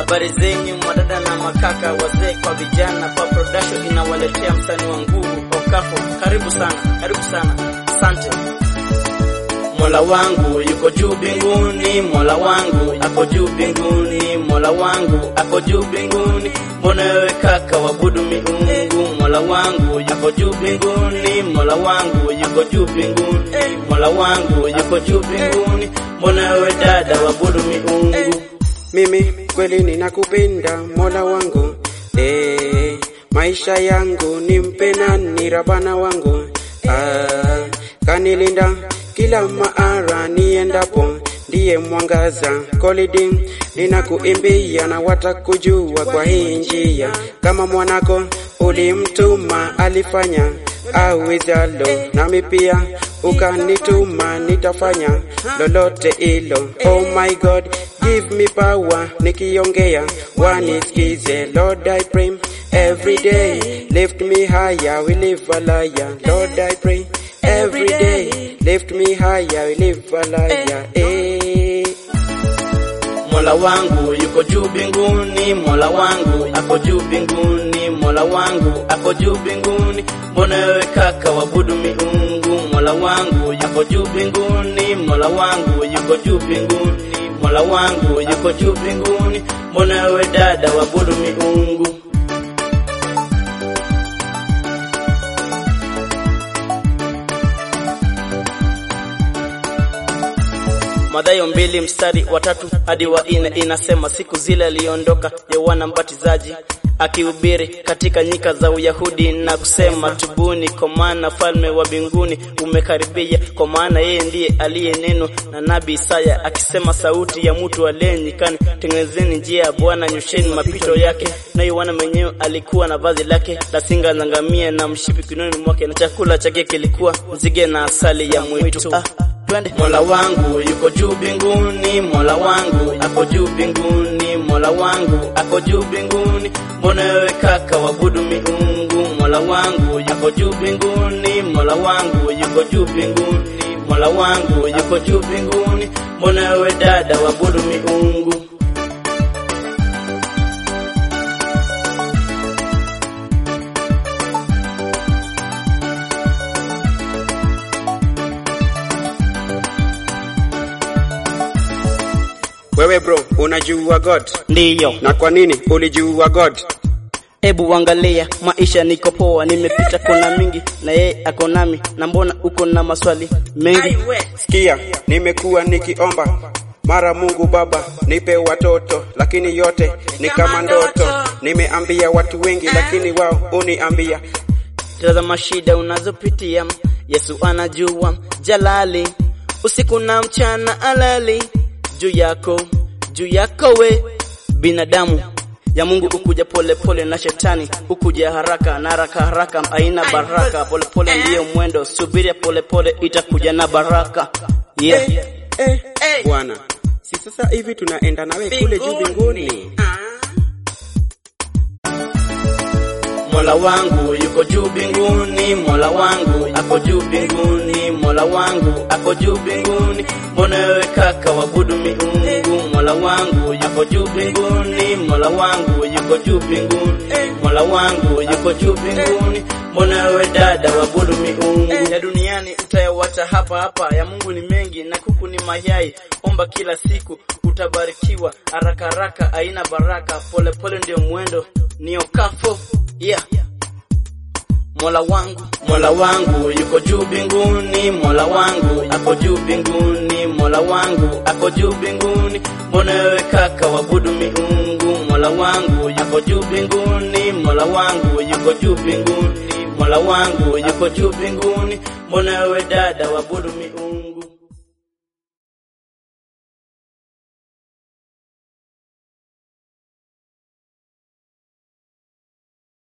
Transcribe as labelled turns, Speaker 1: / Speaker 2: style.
Speaker 1: Habari zenyu madada na makaka, wazee kwa vijana, pa production inawaletea msanii wa nguvu Okafo. Karibu sana, karibu sana, asante. Mola wangu yuko juu mbinguni, Mola wangu ako juu mbinguni, Mola wangu ako juu mbinguni. Mbona wewe kaka wabudu miungu? Mola wangu yuko juu mbinguni, Mola wangu yuko juu mbinguni, Mola wangu yuko juu mbinguni. Mbona wewe dada wabudu miungu?
Speaker 2: Mimi kweli ninakupenda Mola wangu eh, maisha yangu nimpe nani Rabana wangu ah, kanilinda kila maara niendapo, ndiye mwangaza kolidi, ninakuimbia na watakujua kwa hii njia, kama mwanako ulimtuma alifanya awezalo, nami pia ukanituma nitafanya lolote ilo. Oh my God, give me power, nikiongea wanisikize. Lord I pray every day, lift me higher, we live a liar. Lord I pray every day, lift me higher, we live a liar. Eh.
Speaker 1: Mola wangu yuko juu mbinguni, Mola wangu ako juu mbinguni, Mola wangu ako juu mbinguni. Mbona wewe kaka wabudu miungu? Mola wangu yuko juu mbinguni, Mola wangu yuko juu mbinguni, Mola wangu yuko juu mbinguni. Mbona wewe dada wabudu miungu? Mathayo mbili mstari wa tatu hadi wa nne inasema, siku zile aliondoka Yohana Mbatizaji akihubiri katika nyika za Uyahudi na kusema, tubuni, kwa maana falme wa mbinguni umekaribia. Kwa maana yeye ndiye aliyenenwa na nabii Isaya akisema, sauti ya mtu aliye nyikani, tengenezeni njia ya Bwana, nyosheni mapito yake. Na Yohana mwenyewe alikuwa na vazi lake la singa za ngamia na mshipi kinoni mwake, na chakula chake kilikuwa nzige na asali ya mwitu. Ah, twende. Mola wangu yuko juu mbinguni, Mola wangu ako juu mbinguni, Mola wangu ako juu mbinguni. Mbona wewe kaka wabudu miungu? Mola wangu yuko juu mbinguni, Mola wangu yuko juu mbinguni, Mola wangu yuko juu mbinguni. Mbona wewe dada wabudu miungu?
Speaker 2: Wewe bro, unajua God?
Speaker 1: Ndiyo.
Speaker 2: Na kwa nini ulijua God?
Speaker 1: Ebu angalia maisha, niko poa, nimepita kona mingi na yeye ako nami, na mbona uko na maswali mengi?
Speaker 2: Sikia, nimekuwa nikiomba mara Mungu Baba nipe watoto, lakini yote ni kama ndoto. Nimeambia watu wengi, lakini wao uniambia
Speaker 1: Tazama shida unazopitia, Yesu anajua. Jalali usiku na mchana alali juu yako, juu yako we binadamu ya Mungu ukuja pole pole na shetani ukuja haraka na haraka haraka haina baraka. Pole pole ndiyo mwendo, subiria pole pole itakuja na baraka. Yeah.
Speaker 2: eh, Bwana, si sasa hivi tunaenda nawe kule juu mbinguni?
Speaker 1: Mola wangu yuko juu mbinguni, Mola wangu ako juu mbinguni, Mola wangu ako juu mbinguni. Mbona wewe kaka wabudu miungu? Mola wangu yuko juu mbinguni, Mola wangu yuko juu mbinguni, Mola wangu yuko juu mbinguni. Mbona wewe dada wabudu miungu? Ya duniani utayawata hapa hapa, ya Mungu ni mengi na kuku ni mayai. Omba kila siku utabarikiwa, haraka haraka haina baraka, pole pole ndio mwendo, ni Okafo. Yeah. Mola wangu, Mola wangu yuko juu mbinguni, Mola wangu ako juu mbinguni, Mola wangu ako juu mbinguni. Mbona wewe kaka wabudu miungu? Mola wangu yuko juu mbinguni, Mola wangu yuko juu mbinguni, Mola wangu yuko juu mbinguni. Mbona wewe dada wabudu miungu?